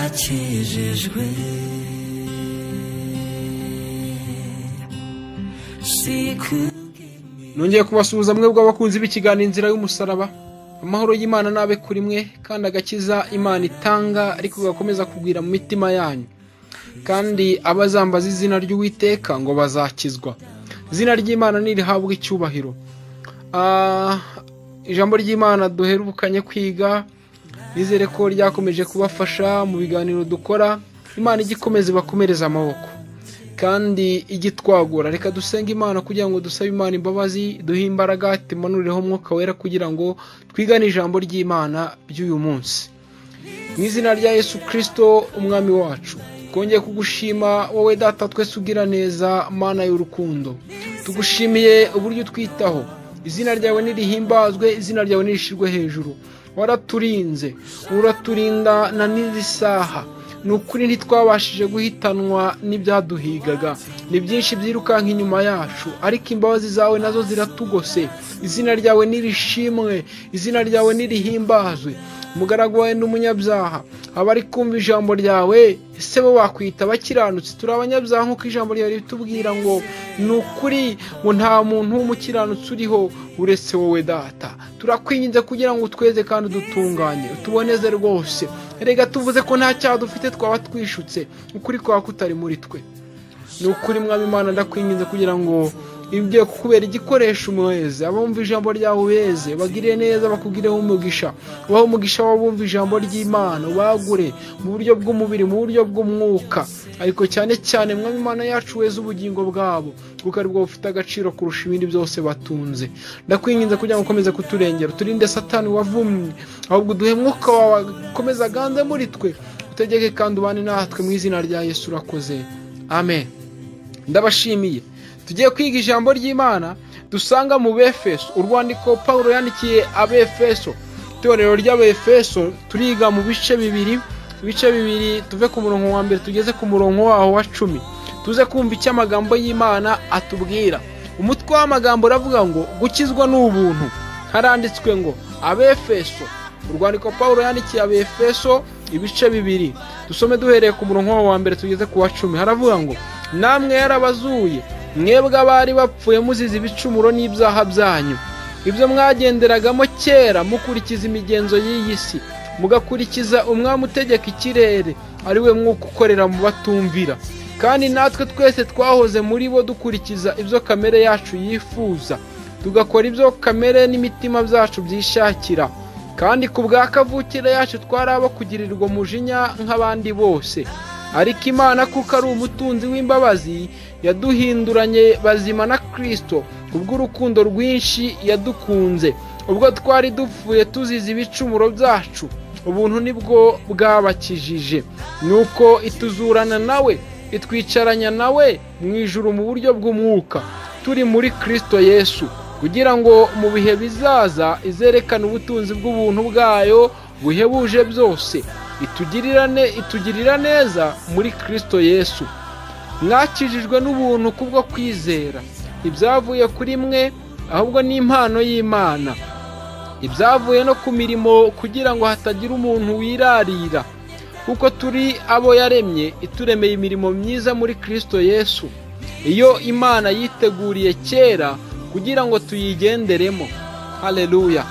nakijijwe nongeye kubasuhuza mwe bw'abakunzi b'ikiganiro inzira y'umusaraba amahoro y'imana n'abe kuri mwe kandi agakiza imana itanga ariko gakomeza kugwira mu mitima yanyu kandi abazambaza izina ry'uwiteka ngo bazakizwa izina ry'imana nirihabwa icyubahiro Ah, ijambo ry'imana duherukanye kwiga nizere ko ryakomeje kubafasha mu biganiro dukora imana igikomeza ibakomereze amaboko kandi igitwagura reka dusenge imana kugira ngo dusabe imana imbabazi duhe imbaraga tumanurireho umwuka wera kugira ngo twigane ijambo ry'imana by'uyu munsi mu izina rya yesu kirisito umwami wacu twongeye kugushima wowe data twese ugira neza mana y'urukundo tugushimiye uburyo utwitaho izina ryawe nirihimbazwe izina ryawe nirishirwe hejuru waraturinze uraturinda na n'izi saha ni ukuri ntitwabashije guhitanwa n'ibyaduhigaga ni byinshi byirukanka inyuma yacu ariko imbabazi zawe nazo ziratugose izina ryawe nirishimwe izina ryawe nirihimbazwe umugaragu wawe n'umunyabyaha abari kumva ijambo ryawe ese bo bakwita abakiranutsi turi abanyabyaha nk'uko ijambo ryawe ritubwira ngo ni ukuri ngo nta muntu w'umukiranutsi uriho uretse wowe data turakwinginze kugira ngo utweze kandi udutunganye utuboneze rwose rega tuvuze ko nta cyaha dufite twaba twishutse ukuri kwa kutari muri twe ni ukuri mwami imana ndakwinginze kugira ngo ibyo kubera igikoresho umweze abumva ijambo ryawe ubeze bagire neza bakugireho umugisha ubahe umugisha w'abumva ijambo ry'imana ubagure mu buryo bw'umubiri mu buryo bw'umwuka ariko cyane cyane mwami imana yacu weze ubugingo bwabo kuko ari bwo bufite agaciro kurusha ibindi byose batunze ndakwinginze kugira ngo ukomeze kuturengera uturinde satani wavumye ahubwo uduhe mwuka wawe akomeza aganze muri twe utegeke kandi ubane natwe mu izina rya yesu urakoze amen ndabashimiye tugiye kwiga ijambo ry'imana dusanga mu befeso urwandiko paul yandikiye abefeso itorero ry'abefeso turiga mu bice bibiri ibice bibiri tuve ku murongo wa mbere tugeze ku murongo waho wa cumi tuze kumva icyo amagambo y'imana atubwira umutwe w'amagambo uravuga ngo gukizwa ni ubuntu haranditswe ngo abefeso urwandiko paul yandikiye abefeso ibice bibiri dusome duhereye ku murongo waho wa mbere tugeze ku wa cumi haravuga ngo namwe yarabazuye mwebwe abari bapfuye muzize ibicumuro n'ibyaha byanyu ibyo mwagenderagamo kera mukurikiza imigenzo y'iyi si mugakurikiza umwami utegeka ikirere ari we mwuka ukorera mu batumvira kandi natwe twese twahoze muri bo dukurikiza ibyo kamere yacu yifuza tugakora ibyo kamere n'imitima byacu byishakira kandi ku bwa kavukire yacu twari abo kugirirwa umujinya nk'abandi bose ariko imana kuko ari umutunzi w'imbabazi yaduhinduranye bazima na kirisito kubw'urukundo rwinshi yadukunze ubwo twari dupfuye tuzize ibicumuro byacu ubuntu nibwo bwabakijije nuko ituzurana nawe itwicaranya nawe mu ijuru mu buryo bw'umwuka turi muri kirisito yesu kugira ngo mu bihe bizaza izerekane ubutunzi bw'ubuntu bwayo buhebuje byose itugirirane itugirira neza muri kirisito yesu mwakijijwe n'ubuntu kubwo kwizera ibyavuye kuri mwe ahubwo ni impano y'imana ibyavuye no ku mirimo kugira ngo hatagira umuntu wirarira kuko turi abo yaremye ituremeye imirimo myiza muri kirisito yesu iyo imana yiteguriye kera kugira ngo tuyigenderemo hareruya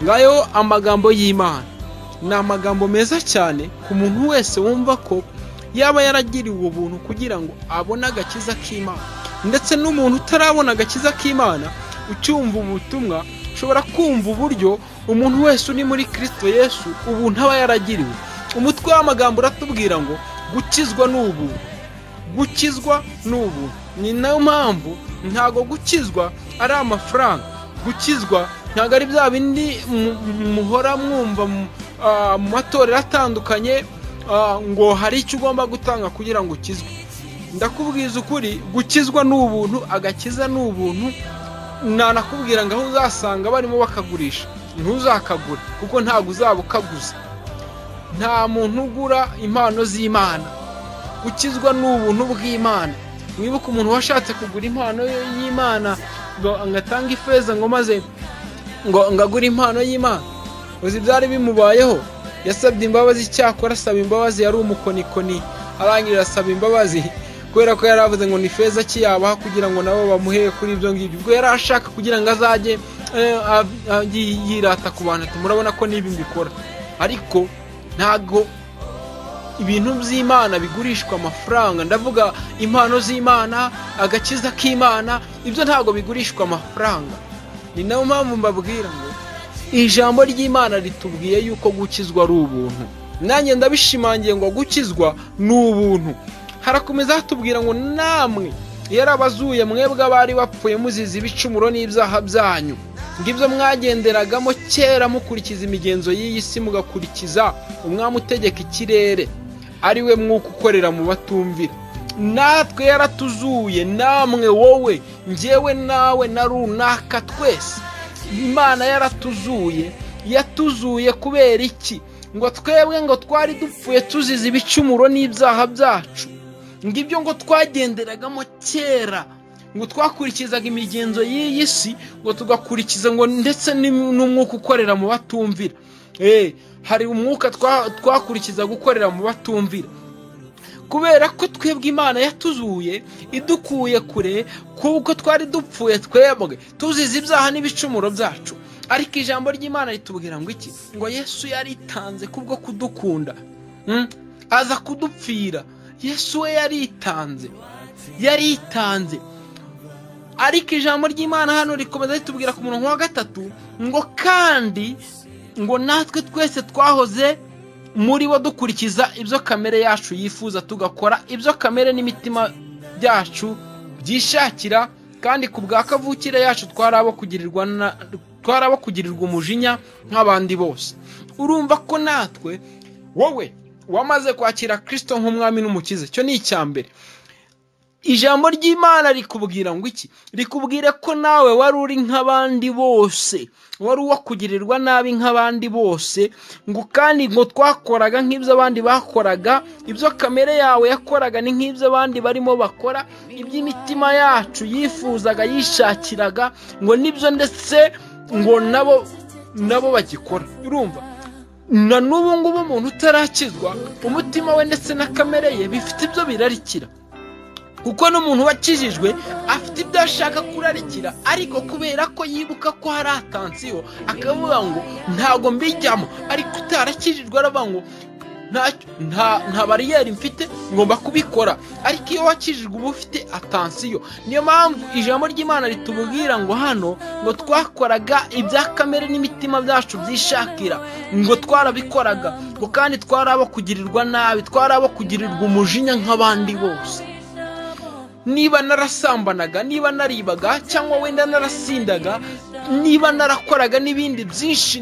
ngayo amagambo y'imana ni amagambo meza cyane ku muntu wese wumva ko yaba yaragiriwe ubuntu kugira ngo abone agakiza k'imana ndetse n'umuntu utarabona agakiza k'imana ucyumva ubutumwa ushobora kumva uburyo umuntu wese uri muri kirisito yesu ubuntu aba yaragiriwe umutwe w'amagambo uratubwira ngo gukizwa ni ubuntu gukizwa ni ubuntu ni nayo mpamvu ntabwo gukizwa ari amafaranga gukizwa ntabwo ari bya bindi mu- mu- muhora mwumva mu- ah, mu matorero atandukanye ah, ngo hari icyo ugomba gutanga kugira ngo ukizwe ndakubwiza ukuri gukizwa ni ubuntu agakiza ni ubuntu nanakubwira ngo aho uzasanga barimo bakagurisha ntuzakagure kuko ntabwo uzaba ukaguze nta muntu ugura impano z'imana gukizwa ni ubuntu bw'imana wibuke umuntu washatse kugura impano y'imana ngo ngatanga ifeza ngo maze ngo ngagure impano y'imana uzi byari bimubayeho yasabye imbabazi cyakora asaba imbabazi yari umukonikoni arangirira asaba imbabazi kubera ko yari avuze ngo ni feza ki yabaha kugira ngo nabo bamuhe kuri ibyo ngibyo ubwo yari ashaka kugira ngo azajye eh, a- a- yi- yirata ku bantu ati murabona ko n'ibi mbikora ariko ntago ibintu by'imana bigurishwa amafaranga ndavuga impano z'imana agakiza k'imana ibyo ntabwo bigurishwa amafaranga ni nayo mpamvu mbabwira ngo ijambo ry'imana ritubwiye yuko gukizwa ari ubuntu nanjye ndabishimangiye ngo gukizwa ni ubuntu harakomeza hatubwira ngo namwe yarabazuye mwebwe abari bapfuye muzize ibicumuro n'ibyaha byanyu ngibyo mwagenderagamo kera mukurikiza imigenzo y'iyi si mugakurikiza umwami utegeka ikirere ari we mwuka ukorera mu batumvira natwe yaratuzuye namwe wowe njyewe nawe na runaka twese imana yaratuzuye yatuzuye kubera iki ngo twebwe ngo twari dupfuye tuzize ibicumuro n'ibyaha byacu ngo ibyo ngo twagenderagamo kera ngo twakurikizaga imigenzo y'iyi si ngo tugakurikiza ngo ndetse n'im- n'umwuka ukorera mu batumvira Eh, hari umwuka twa- twakurikizaga ukorera mu batumvira kubera ko twebwe imana yatuzuye idukuye kure kuko twari dupfuye twebwe tuzize ibyaha n'ibicumuro byacu ariko ijambo ry'imana ritubwira ngo iki ngo yesu yaritanze kubwo kudukunda Mm? aza kudupfira yesu we yaritanze yaritanze ariko ijambo ry'imana hano rikomeza ritubwira ku murongo wa gatatu ngo kandi ngo natwe twese twahoze muri bo dukurikiza ibyo kamere yacu yifuza tugakora ibyo kamere n'imitima byacu byishakira kandi ku bwa kavukire yacu twari abo kugirirwa na- twari abo kugirirwa umujinya nk'abandi bose urumva ko natwe wowe wamaze kwakira kirisito nk'umwami n'umukiza icyo ni icya mbere ijambo ry'imana rikubwira ngo iki rikubwira ko nawe wari uri nk'abandi bose wari uwo kugirirwa nabi nk'abandi bose ngo kandi ngo twakoraga nk'ibyo abandi bakoraga ibyo kamere yawe yakoraga ni nk'ibyo abandi barimo bakora iby'imitima yacu yifuzaga yishakiraga ngo nibyo ndetse ngo nabo nabo bagikora urumva na n'ubu ngubu umuntu utarakizwa umutima we ndetse na kamere ye bifite ibyo birarikira kuko n'umuntu wakijijwe afite ibyo ashaka kurarikira ariko kubera ko yibuka ko hari atansiyo akavuga ngo ntago mbijyamo ariko utarakijijwe aravuga ngo "Ntacyo- nta nta bariyeri mfite ngomba kubikora ariko iyo wakijijwe uba ufite atansiyo niyo mpamvu ijambo ry'imana ritubwira ngo hano ngo twakoraga ibya kamere n'imitima byacu byishakira ngo twarabikoraga ngo kandi twari abo kugirirwa nabi twari abo kugirirwa umujinya nk'abandi bose niba narasambanaga niba naribaga cyangwa wenda narasindaga niba narakoraga n'ibindi byinshi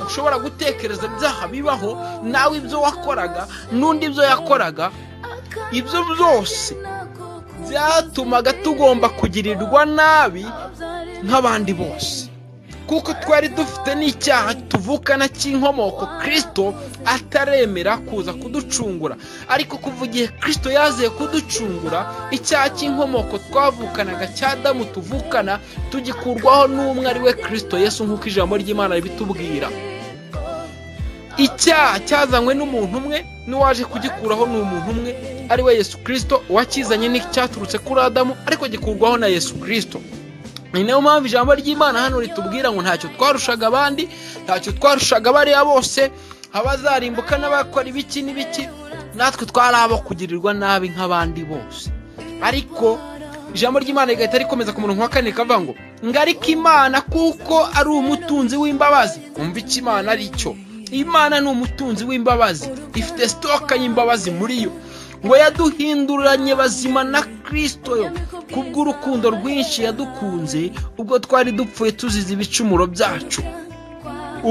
ushobora gutekereza byaha bibaho nawe ibyo wakoraga n'undi ibyo yakoraga ibyo byose byatumaga tugomba kugirirwa nabi nk'abandi bose kuko twari dufite n'icyaha tuvukana cy'inkomoko kirisito ataremera kuza kuducungura ariko kuva igihe kirisito yaziye kuducungura icyaha cy'inkomoko twavukanaga cya damu tuvukana tugikurwaho n'umwe ari we kirisito yesu nk'uko ijambo ry'imana ribitubwira icyaha cyazanywe n'umuntu umwe n'uwaje kugikuraho ni umuntu umwe ari we yesu kirisito uwakizanye n'icyaturutse kuri adamu ariko gikurwaho na yesu kirisito ni nayo mpamvu ijambo ry'imana hano ritubwira ngo ntacyo twarushaga abandi ntacyo twarushaga bariya bose abazarimbuka n'abakora ibiki n'ibiki natwe twari abo kugirirwa nabi nk'abandi bose ariko ijambo ry'imana rigahita rikomeza ku murongo wa kane rikavuga ngo ngarika imana kuko ari umutunzi w'imbabazi umva icyo imana ari cyo imana ni umutunzi w'imbabazi ifite sitoka y'imbabazi muri yo ngo yaduhinduranye bazima na kirisito yo kubw'urukundo rwinshi yadukunze ubwo twari dupfuye tuzize ibicumuro byacu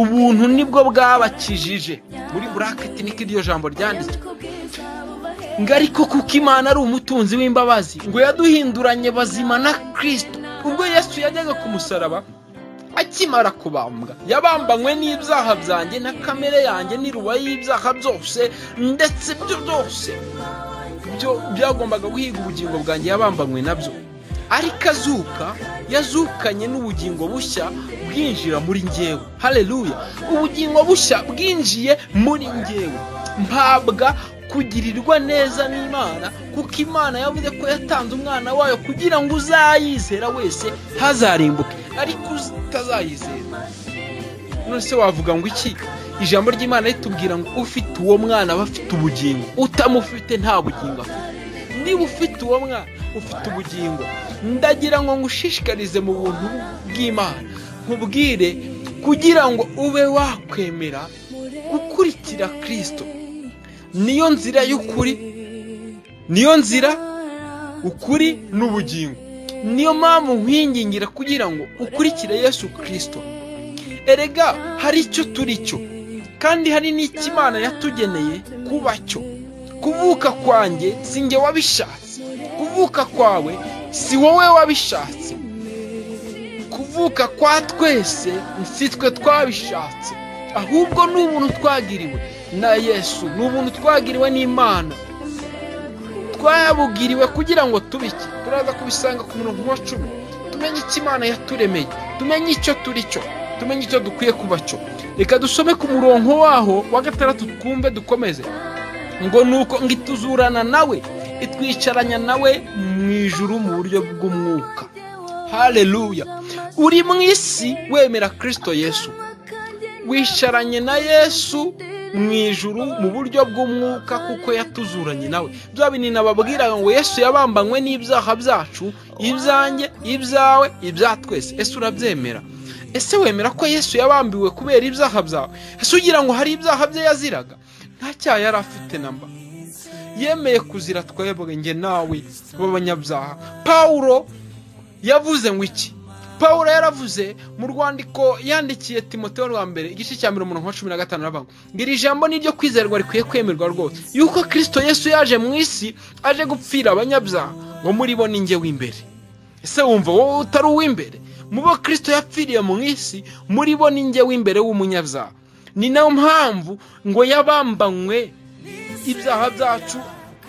ubuntu nibwo bwabakijije muri buraketi niko iryo jambo ryanditswe ngo ariko kuko imana ari umutunzi w'imbabazi ngo yaduhinduranye bazima na kirisito ubwo yesu yajyaga ku musaraba akimara kubambwa yabambanywe n'ibyaha byanjye na kamere yanjye n'iruba y'ibyaha byose ndetse ibyo byose byo byagombaga guhiga ubugingo bwanjye yabambanywe nabyo ariko azuka yazukanye n'ubugingo bushya bwinjira muri ngewe hareruya ubugingo bushya bwinjiye muri ngewe mpabwa kugirirwa neza n'imana kuko imana yavuze ko yatanze umwana wayo kugira ngo uzayizera wese ntazarimbuke ariko utazayizera none se wavuga ngo iki ijambo ry'imana ritubwira ngo ufite uwo mwana aba afite ubugingo utamufite nta bugingo afite niba ufite uwo mwana ufite ubugingo ndagira ngo ngushishikarize mu buntu bw'imana nkubwire kugira ngo ube wakwemera gukurikira kirisito niyo nzira y'ukuri niyo nzira ukuri n'ubugingo niyo mpamvu nkwingingira kugira ngo ukurikire yesu kirisito erega hari icyo turi cyo kandi hari n'icyo imana yatugeneye kuba cyo kuvuka kwanjye si njye wabishatse kuvuka kwawe si wowe wabishatse kuvuka kwa twese si twe twabishatse ahubwo ni ubuntu twagiriwe na yesu ni ubuntu twagiriwe n'imana twabugiriwe kugira ngo tubike turaza kubisanga ku murongo wa cumi tumenye icyo imana yaturemeye tumenye icyo turi cyo tumenye icyo dukwiye kuba cyo reka dusome ku murongo waho wa gatandatu twumve dukomeze ngo nuko ngo ituzurana nawe itwicaranya nawe mu ijuru mu buryo bw'umwuka hareruya uri mu isi wemera kirisito yesu wicaranye na yesu mu ijuru mu buryo bw'umwuka kuko yatuzuranye nawe bya bintu nababwira ngo yesu yabambanywe n'ibyaha byacu ibyanjye ibyawe ibya twese ese urabyemera ese wemera ko yesu yabambiwe kubera ibyaha byawe ese ugira ngo hari ibyaha bye yaziraga nta cyaha yari afite namba yemeye kuzira twebwe nge nawe b'abanyabyaha pawuro yavuze ngo iki paul yaravuze mu rwandiko yandikiye timoteo rwa mbere igice cya mirongo na cumi na gatanu aravuga ngo iri jambo ni iryo kwizerwa rikwiye kwemerwa rwose yuko kirisito yesu yaje mu isi aje gupfira abanyabyaha ngo muri bo ninjye w'imbere ese wumva wowe utari uw'imbere mu bo kirisito yapfiriye mu isi muri bo ninjye w'imbere w'umunyabyaha ni nayo mpamvu ngo yabambanywe ibyaha byacu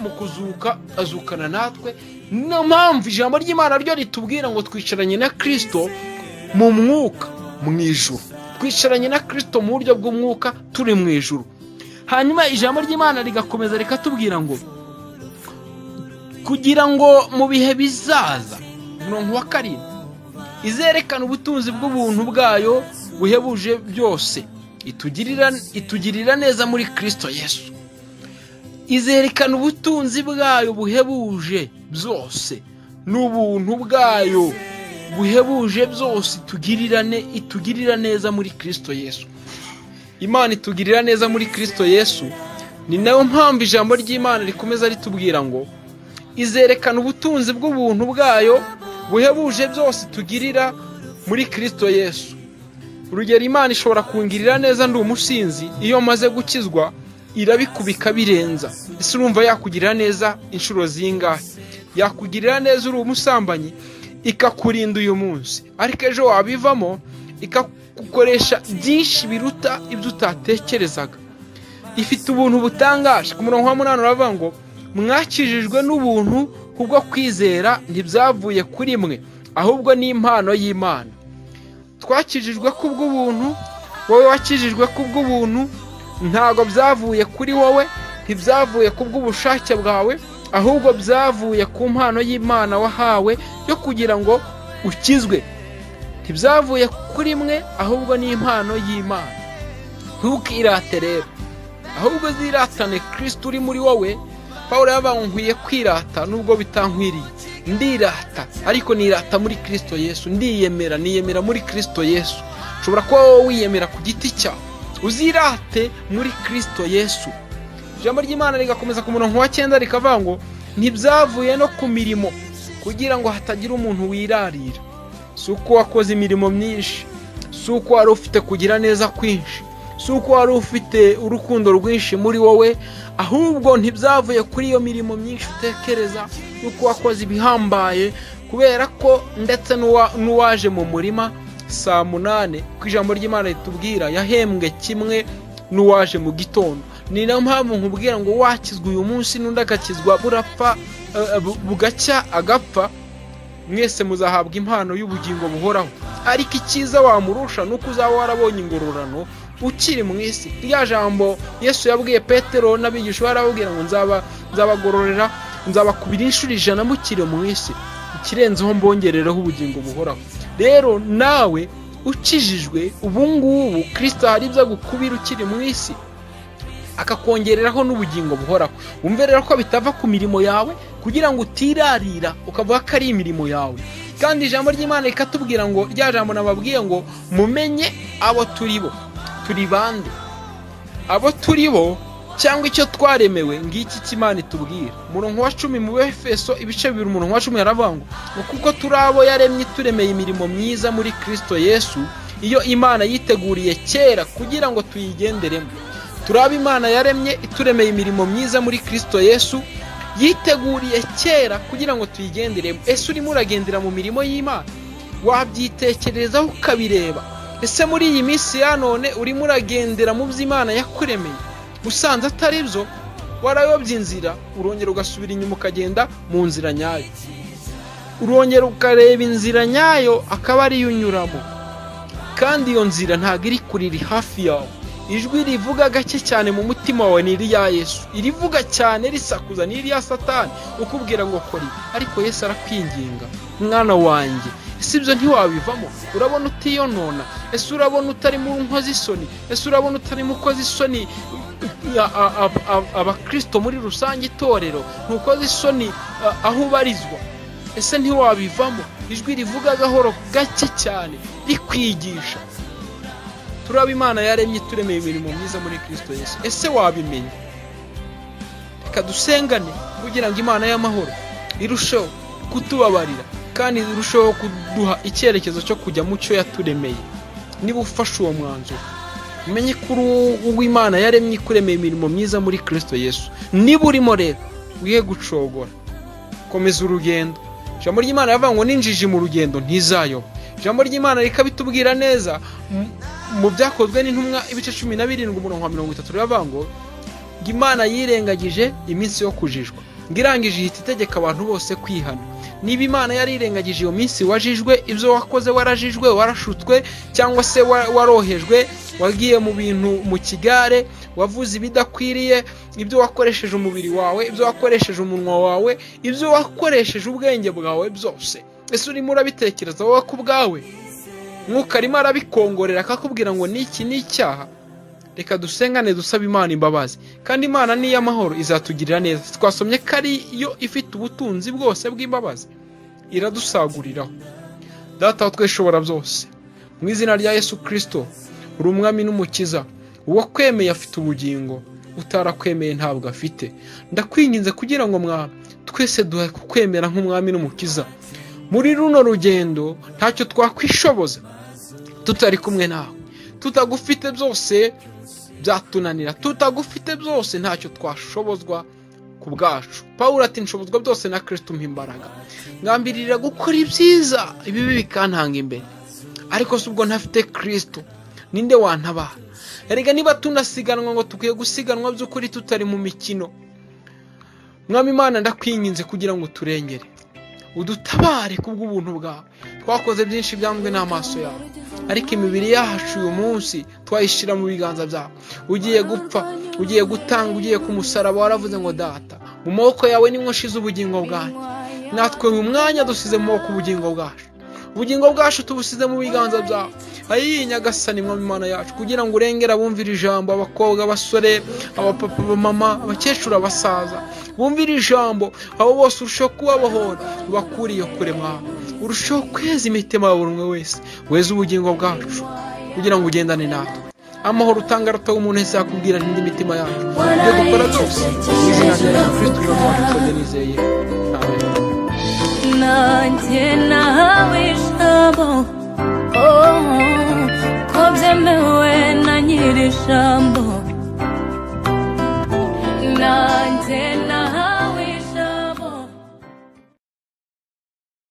mu kuzuka azukana natwe niyo mpamvu ijambo ry'imana ryo ritubwira ngo twicaranye na kirisito mu mwuka mu ijuru twicaranye na kirisito mu buryo bw'umwuka turi mu ijuru hanyuma ijambo ry'imana rigakomeza rikatubwira ngo kugira ngo mu bihe bizaza mirongo wa karindwi izerekana ubutunzi bw'ubuntu bwayo buhebuje byose itugirira neza muri kirisito yesu izerekana ubutunzi bwayo buhebuje byose n'ubuntu bwayo buhebuje byose itugirira neza muri kirisito yesu imana itugirira neza muri kirisito yesu ni nayo mpamvu ijambo ry'imana rikomeza ritubwira ngo izerekana ubutunzi bw'ubuntu bwayo buhebuje byose tugirira muri kirisito yesu urugero imana ishobora kungirira neza ndi umusinzi iyo maze gukizwa irabikubika birenza ese urumva yakugirira neza inshuro zingahe yakugirira neza uri umusambanyi ikakurinda uyu munsi ariko ejo wabivamo ikagukoresha byinshi biruta ibyo utatekerezaga ifite ubuntu butangaje ku murongo wa munani uravuga ngo mwakijijwe n'ubuntu kubwo kwizera ntibyavuye kuri mwe ahubwo ni impano y'imana twakijijwe kubw'ubuntu wowe wakijijwe kubw'ubuntu ntabwo byavuye kuri wowe ntibyavuye ku bw'ubushake bwawe ahubwo byavuye ku mpano y'imana wahawe yo kugira ngo ukizwe ntibyavuye kuri mwe ahubwo ni impano y'imana ntukirate rero ahubwo ziratane kirisiti uri muri wowe paul yabaye nkwiye kwirata nubwo bitankwiriye ndirata ariko nirata muri kirisito yesu ndiyemera niyemera muri kirisito yesu ushobora kuba wowe wiyemera ku giti cyawe uzirate muri kirisito yesu ijambo ry'imana rigakomeza ku murongo wa cyenda rikavuga ngo ntibyavuye no ku mirimo kugira ngo hatagira umuntu wirarira si uko wakoze imirimo myinshi si uko wari ufite kugira neza kwinshi si uko wari ufite urukundo rwinshi muri wowe ahubwo ntibyavuye kuri iyo mirimo myinshi utekereza y'uko wakoze ibihambaye kubera ko ndetse n'uwaje mu murima saa munani ku ijambo ry'imana ritubwira yahembwe kimwe n'uwaje mu gitondo ni nayo mpamvu nkubwira ngo wakizwa uyu munsi n'undi agakizwa burapfa bugacya agapfa mwese muzahabwa impano y'ubugingo buhoraho ariko icyiza wamurusha ni uko uzaba warabonye ingororano ukiri mu isi rya jambo yesu yabwiye petero n'abigisha barababwira ngo nzaba nzabagororera nzabakubira inshuro ijana mukiri mu isi ikirenzeho mbongerereho ubugingo buhoraho rero nawe ukijijwe ubu ngubu kirisita hari ibyo agukubira ukiri mu isi akakongereraho n'ubugingo buhoraho wumve rero ko bitava ku mirimo yawe kugira ngo utirarira ukavuga ko ari imirimo yawe kandi ijambo ry'imana rikatubwira ngo rya jambo nababwiye ngo mumenye abo turi bo turi bande abo turi bo cyangwa icyo twaremewe ngiki cy'imana itubwira umurongo wa cumi mu befeso ibice bibiri umurongo wa cumi yaravuga ngo ni kuko turi abo yaremye ituremeye imirimo myiza muri kirisito yesu iyo imana yiteguriye kera kugira ngo tuyigenderemo turi abo imana yaremye ituremeye imirimo myiza muri kirisito yesu yiteguriye kera kugira ngo tuyigenderemo ese urimo uragendera mu mirimo y'imana wabyitekerezaho ukabireba ese muri iyi minsi ya none urimo uragendera mu by'imana yakuremeye usanze atari byo warayobya inzira urongera ugasubira inyuma ukagenda mu nzira nyayo urongera ukareba inzira nyayo akaba ariyo unyuramo kandi iyo nzira ntabwo iri kurira hafi yawe ijwi rivuga gake cyane mu mutima wawe ni irya yesu irivuga cyane risakuza ni irya satani ukubwira ngo kora ibi ariko yesu arakwinginga mwana wanjye ese ibyo ntiwabivamo urabona utiyonona ese urabona utarimo nkozi isoni ese urabona utarimo ukoze isoni abakirisito muri rusange itorero ntukoze isoni aho ubarizwa ese ntiwabivamo ijwi rivuga gahoro gake cyane rikwigisha turaba imana yaremye turemeye imirimo myiza muri kirisito Yesu ese wabimenya reka dusengane kugira ngo imana y'amahoro irusheho kutubabarira kandi irusheho kuduha icyerekezo cyo kujya mu cyo yaturemeye niba ufashe uwo mwanzuro umenye ko uw'imana yaremye ikuremeye imirimo myiza muri kirisito Yesu niba urimo rero wihe gucogora komeza urugendo ijambo ry'imana yavuga ngo n'injiji mu rugendo ntizayoba ijambo ry'imana rikabitubwira neza mu byakozwe n'intumwa ibice cumi na birindwi umurongo wa mirongo itatu riravuga ngo imana yirengagije iminsi yo kujijwa ngo irangije ihita itegeka abantu bose kwihana niba imana yarirengagije iyo minsi wajijwe ibyo wakoze warajijwe warashutswe cyangwa se warohejwe wagiye mu bintu mu kigare wavuze ibidakwiriye ibyo wakoresheje umubiri wawe ibyo wakoresheje umunwa wawe ibyo wakoresheje ubwenge bwawe byose ese urimo urabitekereza wowe ku bwawe mwuka arimo arabikongorera akakubwira ngo niki ni icyaha reka dusengane dusaba imana imbabazi kandi imana ni iy'amahoro izatugirira neza twasomye ko ari yo ifite ubutunzi bwose bw'imbabazi iradusaguriraho data twishobora byose mu izina rya yesu kirisito uri umwami n'umukiza uwo kwemeye afite ubugingo utarakwemeye ntabwo afite ndakwinginze kugira ngo mwa twese duhe kukwemera nk'umwami n'umukiza muri runo rugendo ntacyo twakwishoboza tutari kumwe nawe tutagufite byose byatunanira tutagufite byose ntacyo twashobozwa ku bwacu paul ati nshobozwa byose na kirisito umpa imbaraga ngambirira gukora ibyiza ibibi bikantanga imbere ariko si ubwo ntafite kirisito ninde wantabara erega niba tunasiganwa ngo dukwiye gusiganwa by'ukuri tutari mu mikino mwami imana ndakwinginze kugira ngo turengere udutabare ku bw'ubuntu bwawe twakoze byinshi byambwe n'amaso yawe ariko imibiri yacu uyu munsi twayishyira mu biganza byawe ugiye gupfa ugiye gutanga ugiye ku musaraba waravuze ngo data mu maboko yawe niwo ushize ubugingo bwanjye natwe uyu mwanya dusize mu maboko ubugingo bwacu ubugingo bwacu tubusize mu biganza byawe ayiyi nyagasani imana yacu kugira ngo urengere abumvira ijambo abakobwa abasore abapapa abamama abakecuru abasaza bumvira ijambo abo bose urushaho kubabohora bakuriye kure mwawe urushaho kweza imitima ya buri umwe wese weza ubugingo bwacu kugira ngo ugendane natwe amahoro utanga arataha umuntu wese yakubwira indi mitima yacu ibyo dukora byose mu izina rya kirisito uramuha nsabye nizeye ntawe nanjye nahawe ijambo oh, ko byemewe na nyiri ijambo